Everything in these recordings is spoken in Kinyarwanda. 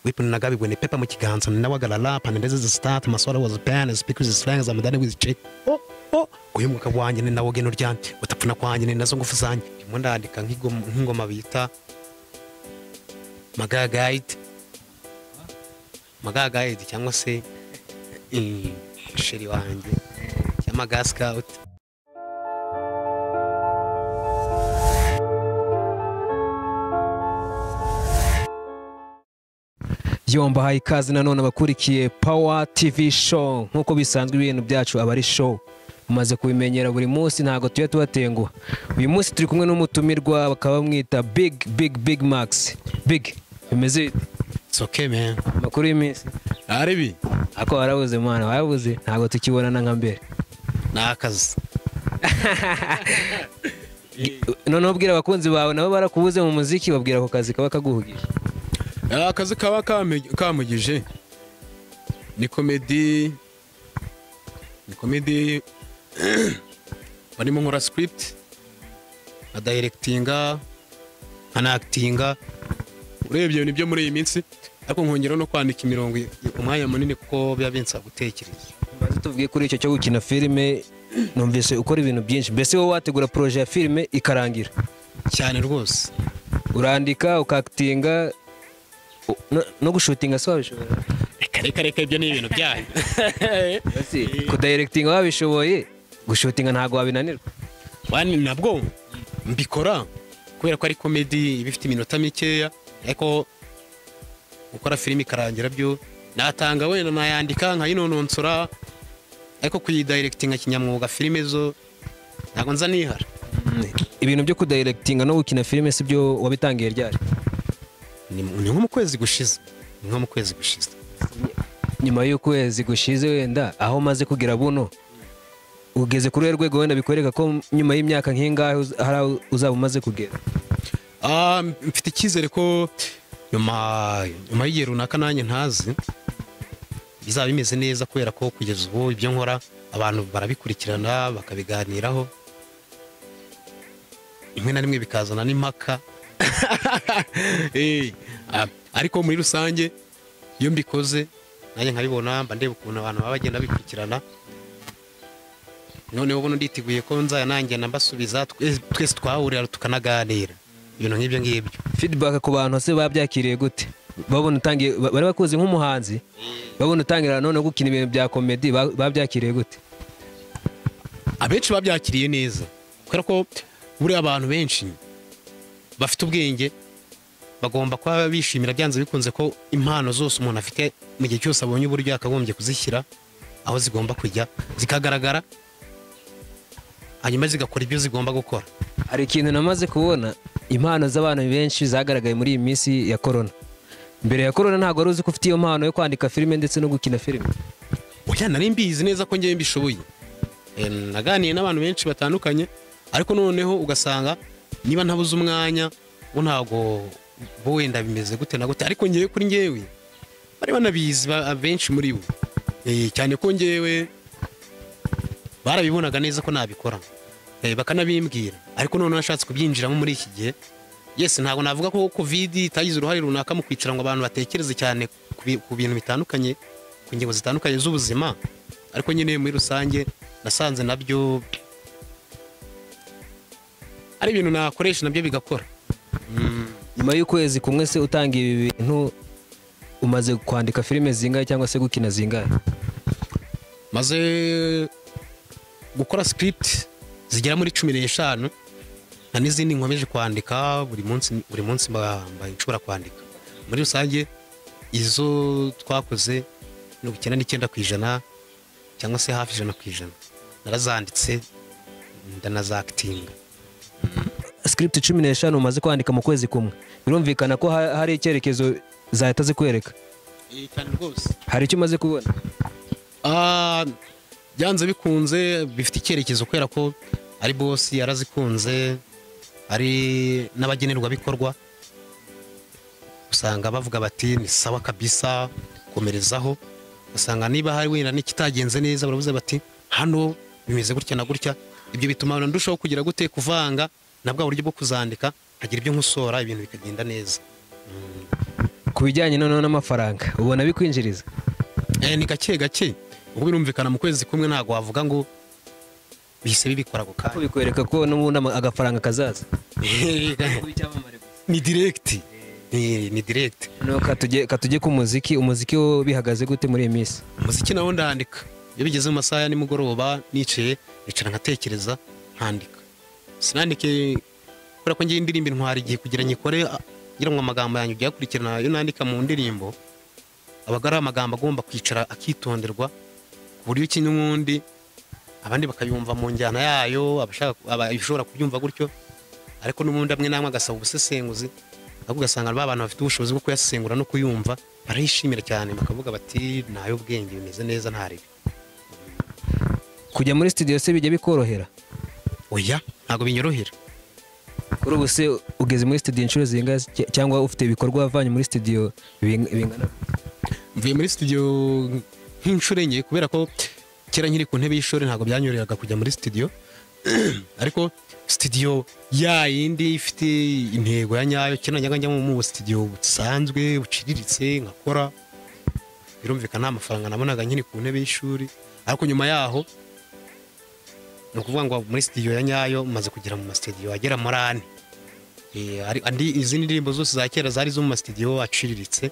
Weapon Nagabi when a paper much guns and Nawagalap and this is the start. Maswala was a pan and speaks his slangs and then with check. Oh, oh, guhemuka kwanjye ni nawe ugena uryamye utapfuna kwanjye ni nazo ngufu zanjye ndimo ndandika nk'ingoma- nk'ingoma bita magagayiti magagayiti cyangwa se eh, sheri wanjye cyangwa gasikawuti yo mbahaye ikaze nanone abakurikiye pawa tivi show nk'uko bisanzwe ibintu byacu aba ari show mumaze kubimenyera buri munsi ntabwo tujya tubatenguha uyu munsi turi kumwe n'umutumirwa bakaba bamwita big big big max big bimeze bite? soke me amakuru y'iminsi ari bi ako warabuze mwana warabuze ntabwo tukibonana nka mbere ni akazi noneho ubwira abakunzi bawe nabo barakubuze mu muziki babwira ako kazi kaba kaguhugije Eh, akazi kaba kame- kamugije ni komedi ni komedi barimo nkora script nkadayirekitinga nkanakitinga urebye nibyo muri iyi minsi ariko nkongeraho no kwandika imirongo i- umwanya munini kuko biba binsaba gutekereza maze tuvuge kuri icyo cyo gukina filime numvise ukora ibintu byinshi mbese wowe wategura poroje ya filime ikarangira cyane rwose urandika ukakitinga u- no- no gushutinga se wabishobora reka reka reka ibyo ni ibintu byanyu kudayirekitinga wabishoboye gushutinga ntabwo wabinanirwa wani nabwo mbikora kubera ko ari komedi iba ifite iminota mikeya ariko gukora filime ikarangira byo natanga wenda nayandika nkayinononsora ariko kuyidayirekitinga kinyamwuga filime zo ntabwo nza nihara ibintu byo kudayirekitinga no gukina filime si byo wabitangiye ryari ni ni nko mu kwezi gushize ni nko mu kwezi gushize nyuma y'ukwezi gushize wenda aho umaze kugira buno ugeze kuri urwo rwego wenda bikwereka ko nyuma y'imyaka nk'ingahe uz- hari aho uzaba umaze kugera Ah, mfite icyizere ko nyuma nyuma y'igihe runaka nanjye ntazi bizaba bimeze neza kubera ko kugeza ubu ibyo nkora abantu barabikurikirana bakabiganiraho rimwe na rimwe bikazana n'impaka Eh, Ah, ariko muri rusange iyo mbikoze nanjye nkabibona mba ndeba ukuntu abantu baba bagenda bikurikirana noneho ubundi nditeguye ko nzaya nanjye nambasubiza twe- twese twahurira tukanaganira ibintu nk'ibyo ngibyo feedback ku bantu se babyakiriye gute babona utangiye ba- bari bakuzi nk'umuhanzi babona utangira noneho gukina ibintu bya komedi ba- babyakiriye gute abenshi babyakiriye neza kubera ko buriya abantu benshi bafite ubwenge bagomba kuba bishimira byanze bikunze ko impano zose umuntu afite mu gihe cyose abonye uburyo yakagombye kuzishyira aho zigomba kujya zikagaragara hanyuma zigakora ibyo zigomba gukora hari ikintu namaze kubona impano z'abantu benshi zagaragaye muri iyi minsi ya korona mbere ya korona ntabwo wari uzi ko ufite iyo mpano yo kwandika filime ndetse no gukina filime oya nari mbizi neza ko ngewe mbishoboye Eh, naganiye n'abantu benshi batandukanye ariko noneho ugasanga niba ntabuze umwanya bo ntabwo bo wenda bimeze gute na gute ariko ngewe kuri ngewe bari banabizi ba- benshi muri bo Eh, cyane ko ngewe barabibonaga neza ko nabikora Eh, bakanabimbwira ariko noneho nashatse kubyinjiramo muri iki gihe yes ntabwo navuga ko kovidi itagize uruhare runaka mu kwicara ngo abantu batekereze cyane ku bi- ku bintu bitandukanye ku ngingo zitandukanye z'ubuzima ariko nyine muri rusange nasanze nabyo ari ibintu nakoresha nabyo bigakora nyuma y'ukwezi kumwe se utangiye ibi bintu umaze kwandika filime zingahe cyangwa se gukina zingahe maze gukora script zigera muri cumi n'eshanu nta n'izindi nkomeje kwandika buri munsi buri munsi mba mba nshobora kwandika muri rusange izo twakoze mirongo icyenda n'icyenda ku ijana cyangwa se hafi ijana ku ijana narazanditse ndanazakitinga script cumi n'eshanu umaze kwandika mu kwezi kumwe birumvikana ko ha- hari icyerekezo zahita zikwereka cyane rwose hari icyo umaze kubona Ah, byanze bikunze bifite icyerekezo kubera ko ari bosi yarazikunze ari n'abagenerwabikorwa usanga bavuga bati ni sawa kabisa komerezaho usanga niba hari wenda n'ikitagenze neza baravuze bati hano bimeze gutya na gutya ibyo bituma na ndushaho kugira gute kuvanga na bwa buryo bwo kuzandika nkagira ibyo nkosora ibintu bikagenda neza ku bijyanye noneho n'amafaranga ubona bikwinjiriza Eh, ni gake gake ubwo birumvikana mu kwezi kumwe ntabwo wavuga ngo bihise bibikora ako ko kanya bikwereka ko n'ubundi ama- agafaranga kazaza ni direkiti ni ni direkiti noneho katujye katujye ku muziki umuziki wo bihagaze gute muri iyi minsi umuziki nawo ndandika iyo bigeze mu masaha ya nimugoroba nicaye nicara nkatekereza nkandika sinandike kubera ko ngiye indirimbo intwara igihe kugira nyikore ah, ngira ngo amagambo yanjye ujye akurikirana iyo nandika mu ndirimbo aba ari amagambo agomba kwicara akitonderwa ku buryo ikinya uwundi abandi bakayumva mu njyana yayo abashaka aba- abashobora kubyumva gutyo ariko n'ubundi amwe n'amwe agasaba ubusesenguzi ahubwo ugasanga ba bantu bafite ubushobozi bwo kuyasesengura no kuyumva barayishimira cyane bakavuga bati ni ay'ubwenge bimeze neza nta ribi kujya muri studio se bijya bikorohera oya ntabwo binyorohera kuri ubu se ugeze muri studio inshuro zingahe cy- cyangwa ufite ibikorwa wavanye muri studio bing- bingana mvuye muri studio nk'inshuro enye kubera ko kera nkiri ku ntebe y'ishuri ntabwo byanyoroheraga kujya muri studio ariko studio ya yindi ifite intego ya nyayo kera najyaga njya mu studio busanzwe buciriritse nkakora birumvikana nta mafaranga nabonaga nkiri ku ntebe y'ishuri ariko nyuma yaho ni ukuvuga ngo muri studio ya nyayo maze kugera mu mastudio agera muri ane Eh, ari- andi izindi ndirimbo zose za kera zari zo mu mastudio aciriritse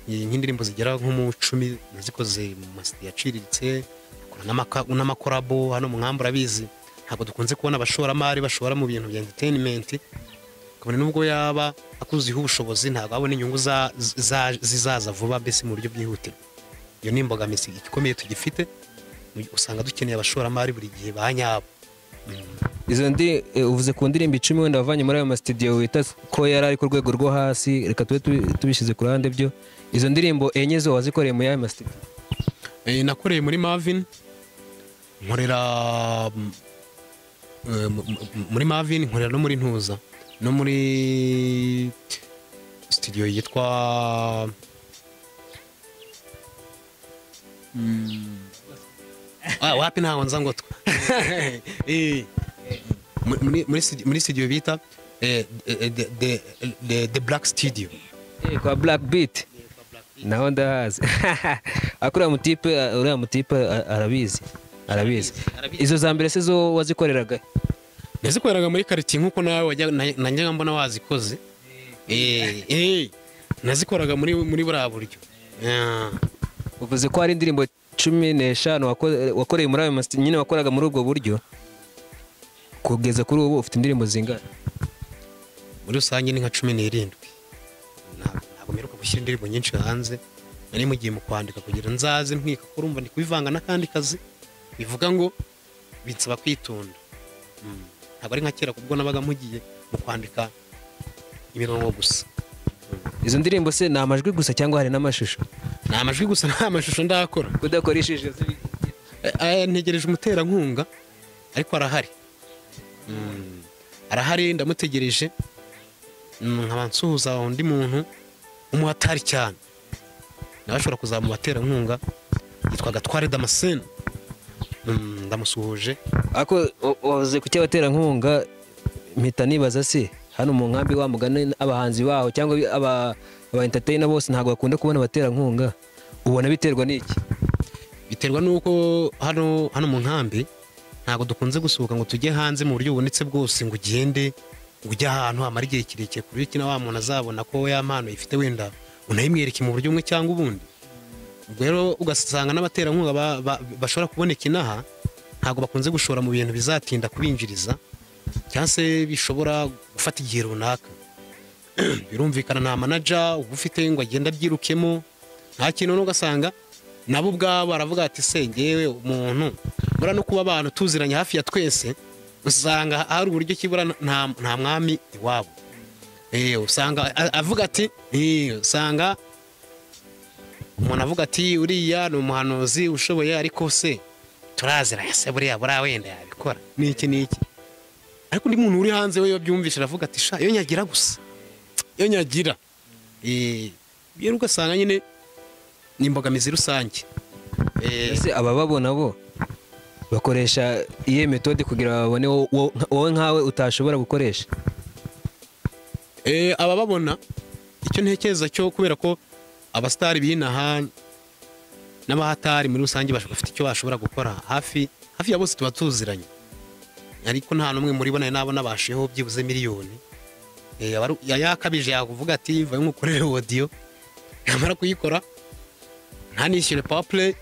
Eh, nk'indirimbo zigera nko mu icumi nazikoze mu mastudio aciriritse dukora n'amaka- n'amakorabo hano mwamba urabizi ntabwo dukunze kubona abashoramari bashora mu bintu bya entertainment kabone nubwo yaba akuziho ubushobozi ntabwo abona inyungu za- za- zizaza vuba mbese mu buryo bwihutirwa iyo ni imbogamizi igikomeye tugifite mu- usanga dukeneye abashoramari buri gihe ba nyabo izo ndi eh, uvuze ku ndirimbo icumi wenda wavanye muri ayo mastudio wita ko yari ari ku rwego rwo hasi reka tube tubi- tubishyize ku ruhande byo izo ndirimbo enye zo wazikoreye muri ayo mastudio Eh, nakoreye muri mavin nkorera mm, eh, mu- mu- muri mavin nkorera no muri ntuza no muri studio yitwa Mm. Ah, wapi ntaho nza ngo twa Eh, muri- muri studio- muri studio bita eh, eh, the- the- the- the black studio Eh, kwa black beat naho ndahazi ariko uriya mutipe uriya mutipe a- arabizi arabizi izo za mbere se zo wazikoreraga nazikoreraga muri karitsiye nk'uko nawe wajya- na- najyaga mbona wazikoze Eh, eh, nazikoraga muri muri buriya buryo Ah, uvuze ko hari indirimbo cumi n'eshanu wako- wakoreye muri ayo mastudio nyine wakoraga muri ubwo buryo kugeza kuri ubu ufite indirimbo zingana muri rusange ni nka cumi n'irindwi Nta- ntabwo mperuka gushyira indirimbo nyinshi hanze nari mugiye mu kwandika kugira nzaze ntwika ko urumva ndi kubivanga n'akandi kazi bivuga ngo binsaba kwitonda Mm, ntabwo ari nka kera kubwo nabaga mugiye mu kwandika imirongo gusa izo ndirimbo se ni amajwi gusa cyangwa hari n'amashusho ni amajwi gusa nta mashusho ndakora kudakoresheje ziri- Eh, eh, ntegereje umuterankunga ariko arahari Mm, arahari ndamutegereje Mm, nkaba nsuhuza undi muntu w'umuhatari cyane nawe ashobora kuzaba mu baterankunga yitwa gatware damascene Mm, ndamusuhuje ariko wa- wavuze ku cy'abaterankunga mpita nibaza se hano mu nkambi wa mugani abahanzi baho cyangwa aba aba entertainer bose ntabwo bakunda kubona abaterankunga ubona biterwa n'iki biterwa n'uko hano hano mu nkambi ntabwo dukunze gusohoka ngo tujye hanze mu buryo bubonetse bwose ngo ugende ngo ujye ahantu hamara igihe kirekire ku buryo iki na wa muntu azabona ko ya mpano ifite wenda unayimwereke mu buryo bumwe cyangwa ubundi ubwo rero ugasanga n'abaterankunga ba- ba- bashobora kuboneka inaha ntabwo bakunze gushora mu bintu bizatinda kubinjiriza cyangwa se bishobora gufata igihe runaka birumvikana nta manaja uba ufite ngo agenda abyirukemo nta kintu n'ubwo ugasanga nabo ubwabo baravuga ati se ngewe umuntu bura no kuba abantu tuziranye hafi ya twese usanga hari uburyo kibura nta nta mwami iwabo Eh, usanga a- avuga ati eh, usanga umuntu avuga ati uriya ni umuhanuzi ushoboye ariko se turaziranye se buriya buriya wenda yabikora n'iki n'iki ariko undi muntu uri hanze we iyo abyumvise aravuga ati sha iyo nyagira gusa iyo nyagira Eh, rero ugasanga nyine ni imbogamizi rusange Eh, ese abababona bo bakoresha iyihe metode kugira babone wo- wo- wowe nkawe utashobora gukoresha eh, abababona icyo ntekereza cyo kubera ko abasitari b'inaha n'abahatari muri rusange bashobora bafite icyo bashobora gukora hafi hafi ya bose tuba tuziranye ariko nta n'umwe muri bo nari nabona bashiyeho byibuze miliyoni Eh, aba ari- ya- yakabije yakuvuga ati vayo ngukorere odiyo yamara kuyikora ntanishyure pawa pureyi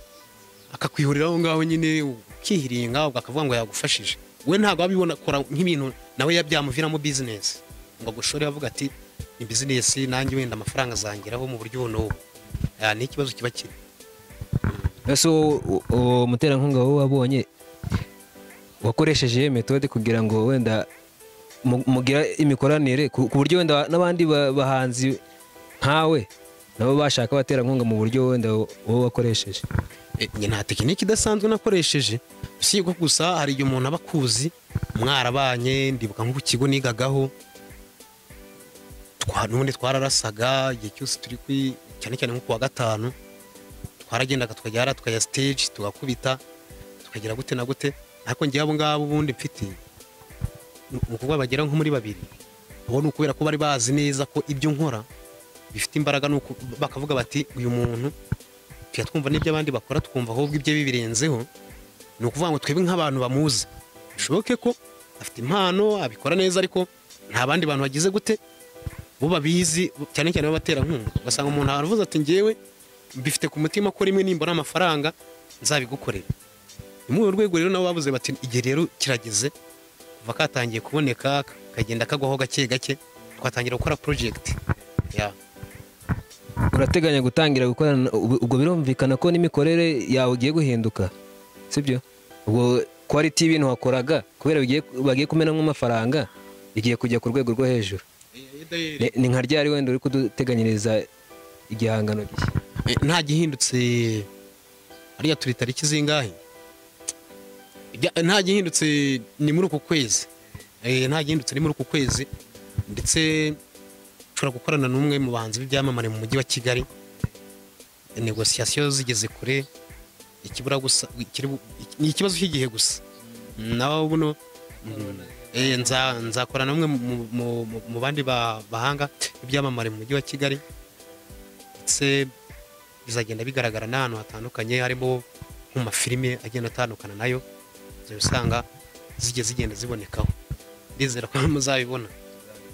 akakwihurira aho ngaho nyine ukihiringa ubwo akavuga ngo yagufashije we ntabwo abibona kora nk'ibintu nawe ya- byamuviramo bizinesi ngo agushore avuga ati ni bizinesi nanjye wenda amafaranga azangeraho mu buryo ubu n'ubu Ah, ni ikibazo kiba kiri ese wowe, u- uwo muterankunga wowe wabonye wakoresheje iyo metode kugira ngo wenda mu- mugire imikoranire ku ku buryo wenda n'abandi ba- bahanzi nkawe nabo bashaka abaterankunga mu buryo wenda wowe wakoresheje Eh, njye nta tekiniki idasanzwe nakoresheje si ko gusa hari igihe umuntu aba akuzi mwarabanye ndibuka nko ku kigo nigagaho twa- n'ubundi twararasaga igihe cyose turi kwi cyane cyane nko ku wa gatanu twaragendaga tukajya hariya tukajya stage tugakubita tukagera gute na gute ariko njyewe abo ngabo ubundi mfite ni ukuvuga bagera nko muri babiri ubu ni ukubera ko bari bazi neza ko ibyo nkora bifite imbaraga ni uku- bakavuga bati uyu muntu tujya twumva n'ibyo abandi bakora tukumva ahubwo ibye bibirenzeho ni ukuvuga ngo twebwe nk'abantu bamuzi bishoboke ko afite impano abikora neza ariko nta bandi bantu bagize gute bo babizi cyane cyane b'abaterankunga ugasanga umuntu aravuze ati ngewe mbifite ku mutima ko rimwe nimbona amafaranga nzabigukorera ni muri urwo rwego rero nabo bavuze bati igihe rero kirageze kuva katangiye kuboneka kagenda kagwaho gake gake twatangira gukora porojegiti urateganya gutangira gukorana ubu- ubwo birumvikana ko n'imikorere yawe ugiye guhinduka sibyo ubwo kwaliti y'ibintu wakoraga kubera bigiye bagiye kumenamo amafaranga igiye kujya ku rwego rwo hejuru Ni- ni nka ryari wenda uri kuduteganyiriza igihangano gishya Eh, nta gihindutse ariya turi tariki zingahe Ibya- nta gihindutse ni muri uku kwezi Eh, nta gihindutse ni muri uku kwezi ndetse nshobora gukorana n'umwe mu bahanzi b'ibyamamare mu mujyi wa kigali negosiyasiyo zigeze kure ikibura gusa ikiri bu- iki- ni ikibazo cy'igihe gusa nawe buno mm, eh, nza- nzakorana n'umwe mu- mu- mu- mu bandi ba- bahanga b'ibyamamare mu mujyi wa kigali ndetse bizagenda bigaragara n'ahantu hatandukanye harimo mu mafilime agenda atandukana nayo uzajya usanga zijya zigenda zibonekaho ndizera ko muzabibona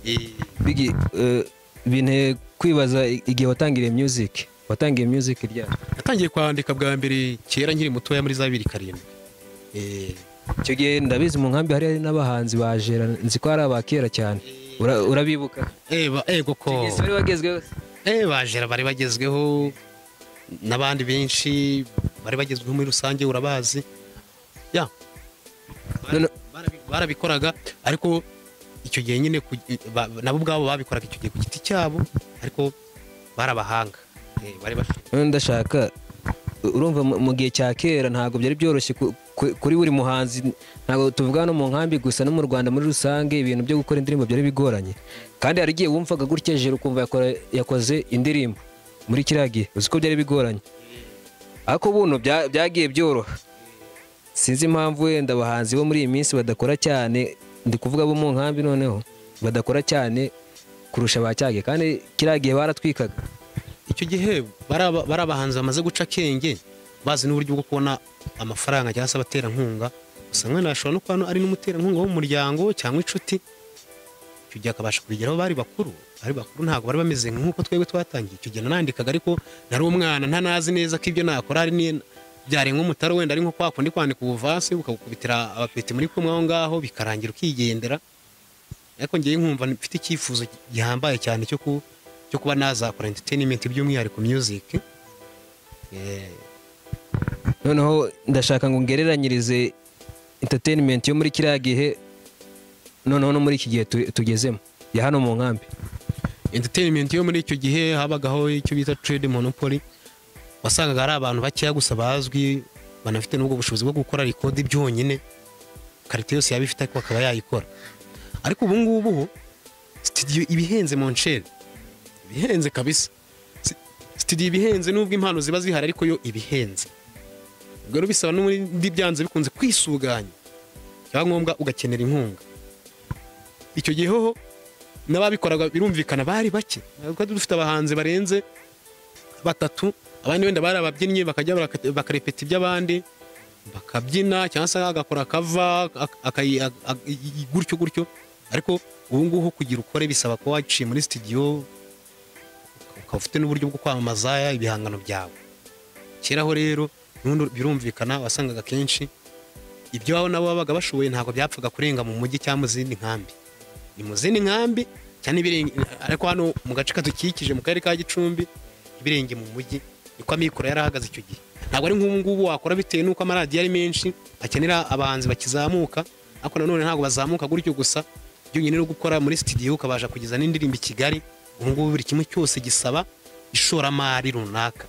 Eh, bigi eh, binteye kwibaza i- igihe watangiriye music watangiye music ryari natangiye kwandika bwa mbere kera nkiri mutoya muri za bibiri karindwi Eh, icyo gihe ndabizi mu nkambi hari n'abahanzi bajera nzi ko hari abakera cyane Ura- urabibuka eh, ba- eh, Icyo koko gihe si wari wagezweho Eh, bajera bari bagezweho n'abandi benshi bari bagezweho muri rusange urabazi ya None- Barabi- barabikoraga ariko icyo gihe nyine ku- ba- nabo ubwabo babikoraga icyo gihe ku giti cyabo ariko bari abahanga Eh, bari bafite None ndashaka u- urumva mu- mu gihe cya kera ntabwo byari byoroshye ku- ku- kuri buri muhanzi ntabwo tuvuga no mu nkambi gusa no mu rwanda muri rusange ibintu byo gukora indirimbo byari bigoranye kandi hari igihe wumvaga gutya jero ukumva yakora- yakoze indirimbo muri kiriya gihe uzi ko byari bigoranye ariko buno bya- byagiye byoroha sinzi impamvu wenda abahanzi bo muri iyi minsi badakora cyane ndi kuvuga abo mu nkambi noneho badakora cyane kurusha ba cyagihe kandi kiriya gihe baratwikaga icyo gihe bari aba- bari abahanzi bamaze guca akenge bazi n'uburyo bwo kubona amafaranga cyangwa se abaterankunga gusa mwana ashobora no kuba ari n'umuterankunga wo mu muryango cyangwa inshuti icyo gihe akabasha kubigeraho bari bakuru bari bakuru ntabwo bari bameze nk'uko twebwe twatangiye icyo gihe nanandikaga ariko nari umwana ntanazi neza ko ibyo nakora hari ni- byarenga umutaro wenda ari nko kwa kundi kwandika ubuvansi ukagukubitira abapeti muri kumwe aho ngaho bikarangira ukigendera ariko ngewe nkumva mfite icyifuzo gihambaye cyane cyo ku- cyo kuba nazakora entertainment by'umwihariko music Eh, noneho ndashaka ngo ngereranyirize entertainment yo muri kiriya gihe noneho no muri iki gihe tu- tugezemo ya hano mu nkambi entertainment yo muri icyo gihe habagaho icyo bita trade monopoly wasangaga ari abantu bakeya gusa bazwi banafite n'ubwo bushobozi bwo gukora rekodi byonyine karite yose yaba ifite ariko akaba yayikora ariko ubu ngubu ho studio ibihenze mu nceri ibihenze kabisa Si- studio ibihenze n'ubwo impano ziba zihari ariko yo ibihenze ubwo rero bisaba n'ubundi byanze bikunze kwisuganya cyangwa ngombwa ugakenera inkunga icyo gihe hoho n'ababikoraga birumvikana bari bake kuko dufite abahanzi barenze batatu abandi wenda bari ababyinnyi bakajya baraka- bakarepeta iby'abandi bakabyina cyangwa se agakora akava akayi- a- a- i- gutyo gutyo ariko ubu ngubu kugira ukore bisaba kuba waciye muri sitidiyo ukaba ufite n'uburyo bwo kwamamaza ibihangano byawe keraho rero nubundi birumvikana wasangaga kenshi ibyo aho nabo babaga bashoboye ntabwo byapfaga kurenga mu mujyi cyangwa mu zindi nkambi ni mu zindi nkambi cyane ibirenga ariko hano mu gace kadukikije mu karere ka gicumbi ibirenge mu mujyi niko amikoro yari ahagaze icyo gihe ntabwo ari nk'ubu ngubu wakora bitewe n'uko amaradiyo ari menshi akenera abahanzi bakizamuka ariko nanone ntabwo bazamuka gutyo gusa byonyine no gukora muri sitidiyo ukabasha kugeza n'indirimbo i kigali ubu ngubu buri kimwe cyose gisaba ishoramari runaka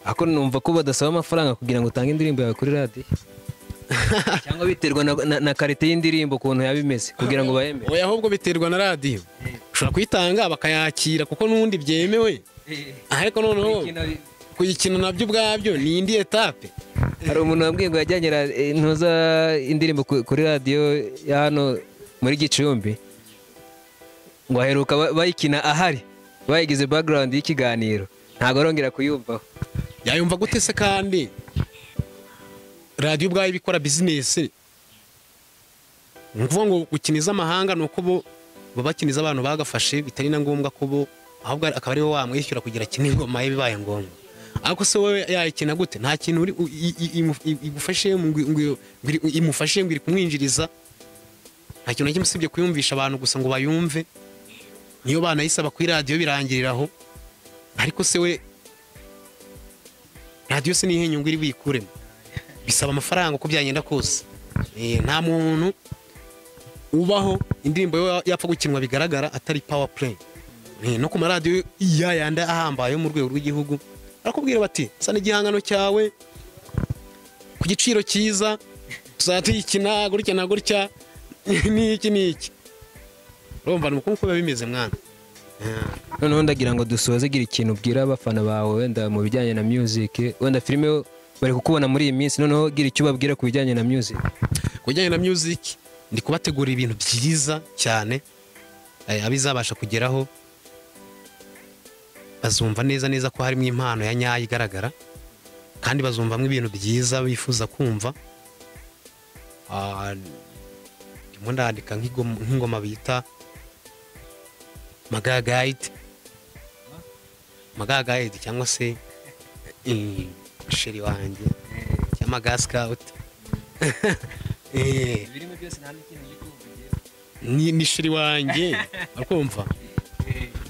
ariko numva ko badasaba amafaranga kugira ngo utange indirimbo yawe kuri radiyo cyangwa biterwa na, na, na karite y'indirimbo ukuntu yaba imeze kugira ngo bayemere oya ahubwo biterwa na radiyo ushobora kuyitanga bakayakira kuko n'ubundi byemewe ariko noneho kuyikina nabyo ubwabyo ni indi etape hari umuntu wambwiye ngo yajyanye ra- eh, ntuza indirimbo ku- kuri radiyo ya hano muri gicumbi ngo aheruka ba- bayikina ahari bayigize background y'ikiganiro ntabwo arongera kuyumvaho yayumva gute se kandi radiyo ubwayo iba ikora bizinesi ni ukuvuga ngo gukiniza amahanga ni uko bo baba bakiniza abantu bagafashe bitari na ngombwa ko bo ahubwo akaba ari wowe wamwishyura kugira akine ingoma ye bibaye ngombwa ariko se wowe yayikina gute nta kintu uri- i- i- i- imu- i- igufashe ngo- ngo- ngo- imufashe ngo iri kumwinjiriza nta kintu na kimwe usibye kuyumvisha abantu gusa ngo bayumve niyo banayisaba kuri radiyo birangiriraho ariko se we radiyo se niyo nyungu iri buyikuremo bisaba amafaranga uko byagenda kose Eh, nta muntu ubaho indirimbo ye yapfa gukinwa bigaragara atari pawa play Eh, no ku maradiyo ya yandi ahambaye yo mu rwego rw'igihugu barakubwira bati sana igihangano cyawe ku giciro cyiza tuzajya tuyikina gutya na gutya n'iki n'iki urumva ni uko nguko biba bimeze mwana noneho ndagira ngo dusoze gira ikintu ubwira abafana bawe wenda mu bijyanye na music wenda filime yo bari kukubona muri iyi minsi noneho gira icyo ubabwira ku bijyanye na music ku bijyanye na music ndi kubategurira ibintu byiza cyane eh, abizabasha kugeraho bazumva neza neza ko harimo impano ya nyayo igaragara kandi bazumvamo ibintu byiza bifuza kumva Ah, ndimo ndandika nk'ingoma- nk'ingoma bita magagayidi magagayidi cyangwa se eh, sheri wanjye cyangwa gasikawuti Eh, ni ni shiri wanjye akumva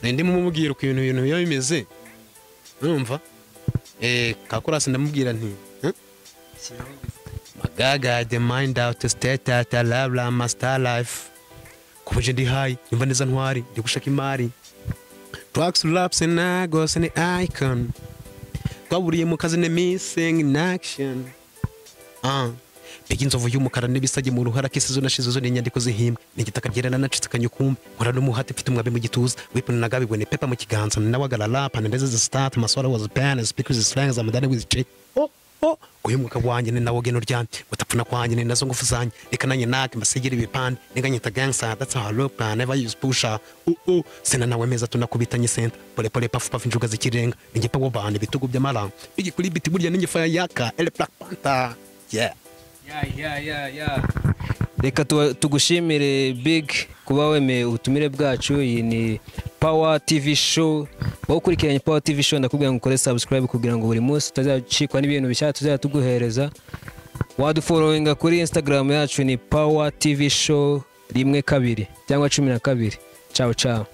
ndimo umubwira uko ibintu ibintu biba bimeze urumva eh kakorasi ndamubwira nti "Huh? magaga the mind out state at labla master life kubuje ndi high imva neza ntwari ndi gushaka imari tracks laps and agos and icon twaburiye mu kazi ne missing in action ah Mbega inzovu y'umukara n'ibisage mu ruhara k'isizo nashizo zo ni inyandiko z'ihimbwe ni igitaka byerana nacitse akanyakumbi nkora n'umuhati mfite umwabi mu gituza wipuna na gabi wene pepa mu kiganza nawagara rap and ndeze start maswara was pen speakers slangs am done with check oh oh guhemuka wanjye ni nawo geno ryanje gutapfuna kwanjye ni nazo ngufu zanje reka nanye nake mbasigire ibipande niganyita gangster that's how I look I never use pusher uh uh sena nawe meza tunakubitanye senta pole pole pafu pafu injuga z'ikirenga ningepa wo bande bitugu by'amara bigi kuri biti burya ningefaya yaka el black panther yeah reka tuba- tugushimire big kuba wemeye ubutumire bwacu iyi ni pawa tv show wowe ukurikiranye pawa tv show ndakubwira ngo ukore subscribe kugira ngo buri munsi utazacikwa n'ibintu bishya tuzajya tuguhereza waduforowinga kuri instagram yacu ni pawa tv show rimwe kabiri cyangwa cumi na kabiri cawo cawo